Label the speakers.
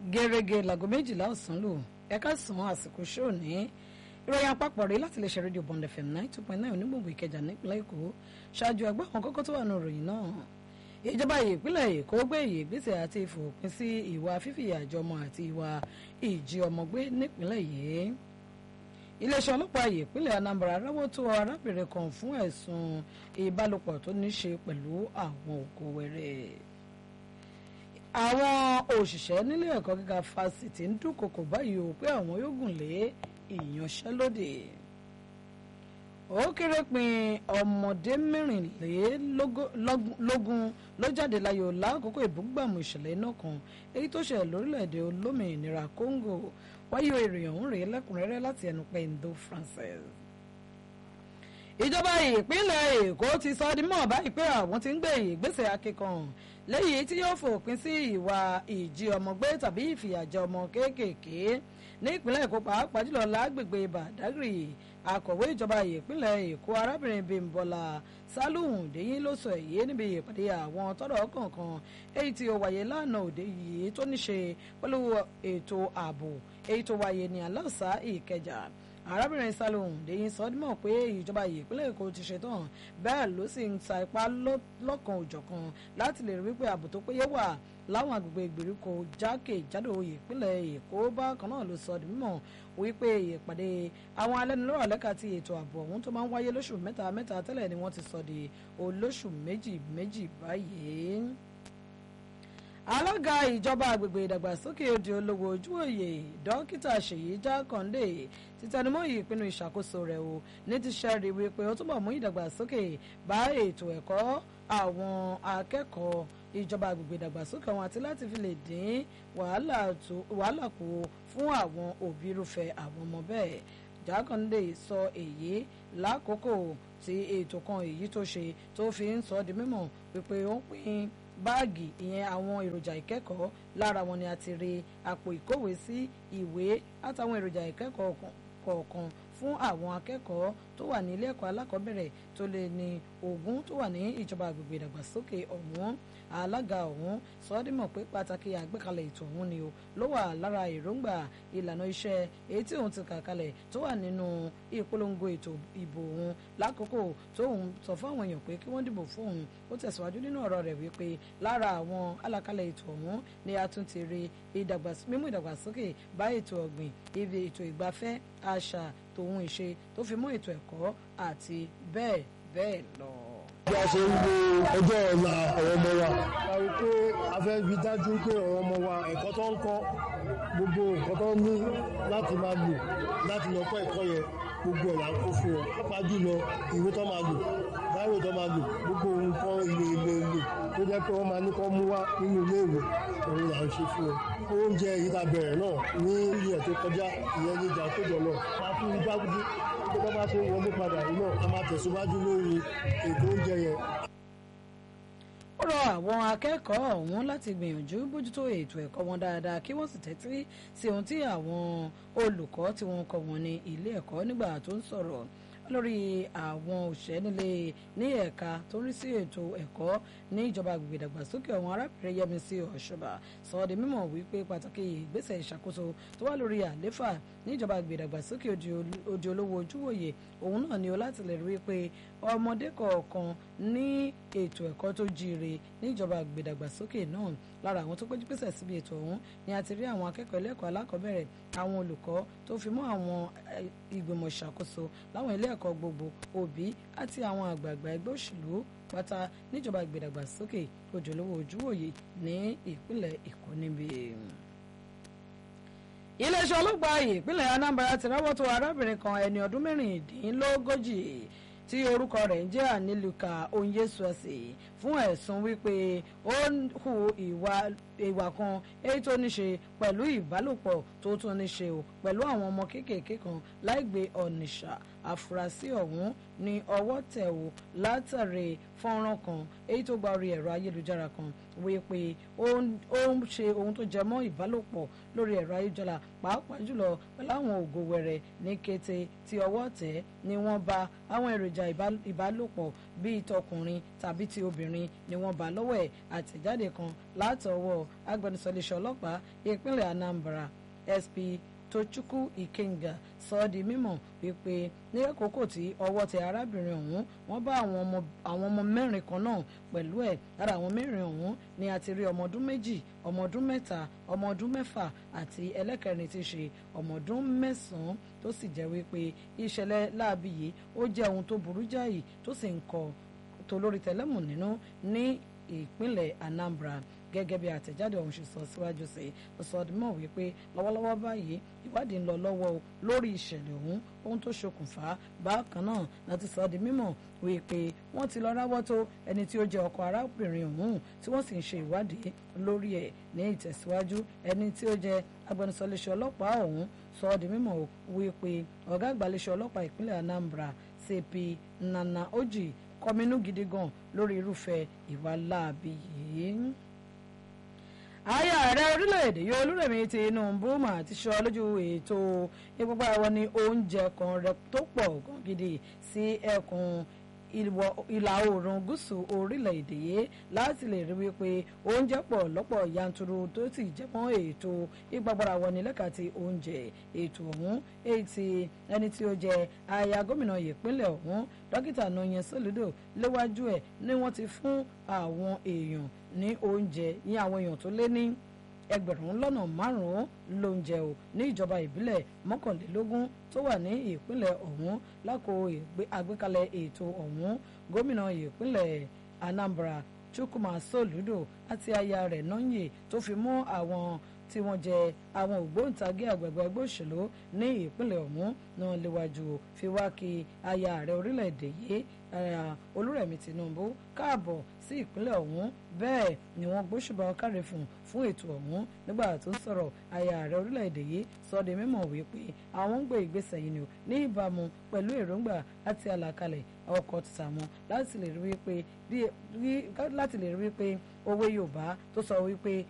Speaker 1: gẹ́gẹ́ láago méjìlá ọ̀sán lò ẹ̀ka sàn àsìkò ṣóò ní ìròyìn àpapọ̀ rèé láti lè ṣe rédíò bond fm nine two point nine onígbòǹgbò ìkẹjà nípínlẹ̀ èkó ṣáájú ẹgbẹ́ àwọn kókó tó wà ní ìròyìn náà ìjọba ìpínlẹ̀ èkó gbé ìgbésẹ̀ àti ìfòpin sí ìwà fífìyà jọmọ àti ìwà ìjí ọmọ gbé nípínlẹ̀ yìí iléeṣẹ́ ọlọ́pàá ìpínlẹ̀ anambra ráwọ́ tó arábìnrin kan fún ẹ̀sùn ìbálòpọ̀ tó ní ṣe pẹ̀lú àwọn òkú wẹ̀rẹ̀ àwọn òṣìṣẹ́ nílé ẹ̀kọ́ gíga fásitì ń dúnkokò báyìí o pé àwọn yóò gùn lé ìyanṣẹ́lódì ó kéré pin ọmọdé mẹ́rìnlélógún ló jáde láyò lákòókò ìbúgbàmù ìṣẹ̀lẹ̀ iná kan èyí tó ṣẹlẹ̀ lórílẹ̀‐èdè olómìnira Congo wáyé ìròyìn ọ̀hún rèé lẹ́kùnrẹ́rẹ́ láti ẹnu pé ndo Francis ìjọba ìpínlẹ̀ Èkó ti sọ di mọ́ báyìí pé àwọn ti ń gbé ìgbésẹ̀ akíkan lẹ́yìn tí yóò fòpin sí ìwà ìjí ọmọ gbé tàbí ìfìyàjẹ ọmọ kéékèèké ní ìpínlẹ̀ Èkó pàápàá jùlọ lágbègbè Bàdágìrì akọ̀wé ìjọba ìpínlẹ̀ Èkó arábìnrin Bímbọ́lá Sálùhùn Dèyìn ló sọ èyí níbi ìpàdé àwọn tọ́rọ̀ kọ̀ọ̀kan èyí tí ó wáyé lánàá òde yìí tó ní ṣe pẹ̀lú ètò ààbò èyí tó wáyé ní aláùsá Ìkẹjà arábìnrin Sálùhùn Dèyìn sọ mọ̀ pé ìjọba ìpínlẹ̀ Èkó ti ṣetán bẹ́ẹ̀ ló sì ń sa ipá lọ́kan òjọ̀kan láti lè rí wípé ààbò tó péye wà láwọn agbègbè ìgbèríko jákèjádò ìpínlẹ̀ Èkó bákan náà ló sọ di mímọ̀ wípé ìpàdé àwọn alẹ́nulọ́rọ̀ lẹ́ka ti ètò ààbò ọ̀hún tó máa ń wáyé lóṣù mẹ́ta mẹ́ta tẹ́lẹ̀ ni wọ́n ti sọ di olóṣù méjì méjì báyìí alága ìjọba àgbègbè ìdàgbàsókè òde olówó ojúwòye dókítà ṣèyí jákàndé ti tẹnumọ́ ìpinnu ìṣàkóso rẹ̀ o ní ti ṣẹ́rí wípé ó túbọ̀ mú ìdàgbàsókè bá ètò ẹ̀kọ́ àwọn akẹ́kọ̀ọ́ ìjọba àgbègbè ìdàgbàsókè wọn àti láti fi lè dín wàhálà kù fún àwọn òbí irúfẹ́ àwọn ọmọ bẹ́ẹ̀ jákàndé sọ èyí lákòókò tí ètò kan èyí tó ṣe tó fi ń sọ di mímọ̀ wípé ó ń pín báàgì ìyẹn àwọn èròjà ìkẹ́kọ̀ọ́ lára wọn ni a ti rí àpò ìkówèé sí ìwé àtàwọn èròjà ìkẹ́kọ̀ọ́ kọ̀ọ̀kan fún àwọn akẹ́kọ̀ọ́ tó wà ní ilé ẹ̀kọ́ alákọ̀ọ́bẹ̀rẹ̀ tó lé ní ogún tó wà ní ìjọba àgbègbè ìdàgbàsókè ọ̀hún alága ọ̀hún sọ́ọ́dímọ̀ pé pàtàkì àgbékalẹ̀ ètò ọ̀hún ni o ló wà lára èròǹgbà ìlànà iṣẹ́ èyí tí òun ti kà kalẹ̀ tó wà nínú ìpolongo ètò ìbò òun lákòókò tó òun sọ fún àwọn èèyàn pé kí wọ́n dìbò fún òun ó tẹ̀síwájú nínú ọ̀rọ̀ rẹ̀ wípé lára àwọn alákalẹ̀ ètò ọ̀hún ni a tún ti rí mímú ìdàgbàsókè bá ètò ọ̀gbìn ibi ètò ìgbafẹ́ àṣà tòun ìṣe tó fi mọ́ ètò ẹ̀kọ́ àti bẹ́ẹ̀ bẹ́ẹ̀ lọ
Speaker 2: bí a ṣe ń wo ọjọ́ ọ̀la àwọn ọmọ wa a rí pé a fẹ́ fi dájú pé àwọn ọmọ wa ẹ̀kọ́ tó ń kọ́ gbogbo nǹkan tó ní láti máa lò láti lọ kọ́ ẹ̀kọ́ yẹn gbogbo ẹ̀ là ń kó fún wọn pàápàá jùlọ ìwé tó máa lò báwo tó máa lò gbogbo nǹkan ìlò ìlò ìlò tó jẹ́ pé wọ́n máa ní kọ́ mú wá nínú ilé ìwé òun là ń ṣe fún wọn. oúnjẹ yìí ta bẹ̀rẹ̀ náà ní ilẹ̀ tó kọjá ìyẹn ní ìjà tó jọ náà máa fún igbágídí tó bá bá ṣe wọlé padà yìí náà a máa tẹ̀síwájú lórí ètò oúnjẹ yẹn.
Speaker 1: ó rọ àwọn akẹ́kọ̀ọ́ ọ̀hún láti gbìyànjú bójútó ètò ẹ̀kọ́ wọn dáadáa kí wọ́n sì tẹ́tí sí ohun tí àwọn olùkọ́ tí wọ́n kọ́ wọn ní ilé ẹ̀kọ́ nígbà tó ń sọ̀rọ̀ lórí àwọn òṣìṣẹ́ nílé ní ẹ̀ka tó ń rí sí ètò ẹ̀kọ́ ní ìjọba àgbègbè ìdàgbàsókè ọ̀hún arábìnrin Yẹmisí Ọ̀ṣọ́bà sọ ọ́ di mímọ̀ wípé pàtàkì ìgbésẹ̀ ìṣàkóso tó wà lórí àléfà ní ìjọba àgbègbè ìdàgbàsókè òde olówó ojúwòye òun náà ni ó láti lè rí pé ọmọdé kọ̀ọ̀kan ní ètò ẹ̀kọ́ tó jíire ní ìjọba àgbègbè ìdàgbàsókè náà lára àwọn tó péjú pésẹ̀ síbi ètò ọ̀hún ni a ti rí àwọn akẹ́kọ̀ọ́ ilé ẹ̀kọ́ alákọ̀ọ́bẹ̀rẹ̀ àwọn olùkọ́ tó fi mọ́ àwọn ìgbìmọ̀ ìṣàkóso láwọn ilé ẹ̀kọ́ gbogbo òbí àti àwọn àgbààgbà ẹgbẹ́ òṣèlú pátá níjọba ìgbèdàgbàsókè òjòlówó ojúwòye ní ìpínlẹ̀ Èkó níbi. iléeṣẹ́ ọlọ́pàá ìpínlẹ̀ Anambra ti ráwọ́ tó arábìnrin kan ẹni ọdún mẹ́rìndínlógójì tí orúkọ rẹ̀ ń jẹ́ Aniluka Onyesuesi fún ẹ̀sùn wípé ó hu ìwà kan èyí tó ní ṣe pẹ̀lú ìbálòpọ̀ tó tún ní ṣe o pẹ̀lú àwọn ọmọ kéékèèké kan láìgbé Ọ̀nìṣà àfúrásì ọ̀hún ní ọwọ́ tẹ̀ o látàrí fọ́nrán kan èyí tó gba orí ẹ̀rọ ayélujára kan wípé ó ń ṣe ohun tó jẹ mọ́ ìbálòpọ̀ lórí ẹ̀rọ ayélujára pàápàá jùlọ pẹ̀lú àwọn ògo wẹ̀rẹ̀ ní kété tí ọwọ́ tẹ̀ ni wọ́n bá àwọn èròjà ìbálòpọ̀ bíi tọkùnrin tàbí ti obìnrin obìnrin ni wọ́n bá lọ́wọ́ ẹ̀ àtẹ̀jáde kan látọwọ́ agbẹnusọ iléeṣẹ́ ọlọ́pàá ìpínlẹ̀ Anambra SP Tochukwu Ikenga sọ ọ́ di mímọ̀ wípé ní àkókò tí ọwọ́ tẹ arábìnrin ọ̀hún wọ́n bá àwọn ọmọ mẹ́rin kan náà pẹ̀lú ẹ̀ lára àwọn mẹ́rin ọ̀hún ni a ti rí ọmọ ọdún méjì ọmọ ọdún mẹ́ta ọmọ ọdún mẹ́fà àti ẹlẹ́kẹrin ti ṣe ọmọ ọdún mẹ́sàn-án tó sì jẹ́ wípé ìṣẹ̀lẹ̀ láabi yìí ó jẹ́ ohun tó burú jáì tó sì ń kọ tolórí tẹlẹ́mù nínú ní ìpínlẹ̀ Anambra gẹ́gẹ́ bí àtẹ̀jáde ọ̀hún ṣe sọ síwájú sí i ó sọ ọdún mọ̀ wípé lọ́wọ́lọ́wọ́ báyìí ìwádìí ń lọ lọ́wọ́ lórí ìṣẹ̀lẹ̀ ọ̀hún ohun tó ṣokùnfà bákan náà láti sọ di mímọ̀ wípé wọ́n ti lọ ráwọ́ tó ẹni tí ó jẹ́ ọkọ arábìnrin ọ̀hún tí wọ́n sì ń ṣe ìwádìí lórí ẹ̀ ní ìtẹ̀síwájú ẹni tí ó jẹ́ agbẹnusọ iléeṣẹ́ ọlọ́pàá ọ̀hún sọ di mímọ̀ wípé ọ̀gá àgbà iléeṣẹ́ ọlọ́pàá ìpínlẹ̀ Anambra CP Nana Oji kọminú gidi gan lórí irúfẹ́ ìwà láabi yìí ààyè ààrẹ orílẹ̀-èdè yóò olúrẹ̀mí Tinubu mà ti sọ lójú ètò ìpínpá wọn ní oúnjẹ kan rẹ tó pọ̀ gan gidi sí ẹkùn ìlà oòrùn gúúsù orílẹ̀-èdè yìí láti lè rí wípé oúnjẹ pọ̀ lọ́pọ̀ yanturu tó sì jẹ́ mọ́ ètò ìgbàgbọ́ra wọni lẹ́ka ti oúnjẹ ètò ọ̀hún èyí tí ẹni tí ó jẹ́ aya gómìnà ìpínlẹ̀ ọ̀hún dókítà Nonye Soludo léwájú ẹ̀ ni wọ́n ti fún àwọn èèyàn ní oúnjẹ ní àwọn èèyàn tó lé ní ẹgbẹ̀rún lọ́nà márùn-ún lóúnjẹ o ní ìjọba ìbílẹ̀ mọ́kànlélógún tó wà ní ìpínlẹ̀ ọ̀hún lákò àgbékalẹ̀ ètò ọ̀hún gómìnà ìpínlẹ̀ Anambra Chukwuma Soludo àti aya rẹ̀ Nonye tó fi mú àwọn tí wọ́n jẹ́ àwọn ògbóǹtagì àgbẹ̀gbẹ̀ ẹgbẹ́ òṣèlú ní ìpínlẹ̀ ọ̀hún náà léwájú fi wá kí aya ààrẹ orílẹ̀-èdè yìí olúrẹ̀mí Tinubu káàbọ̀ sí ìpínlẹ̀ ọ̀hún bẹ́ẹ̀ ni wọ́n gbóṣùbà káre fún fún ètò ọ̀hún nígbà tó ń sọ̀rọ̀ aya ààrẹ orílẹ̀-èdè yìí sọ di mímọ̀ wípé àwọn ń gbé ìgbésẹ̀ yìí ni ní ìbámu pẹ̀lú èròǹgbà àti àlàkalẹ̀ ọkọ̀ títà wọn láti lè rí wípé láti lè rí wípé òwe Yorùbá tó sọ wípé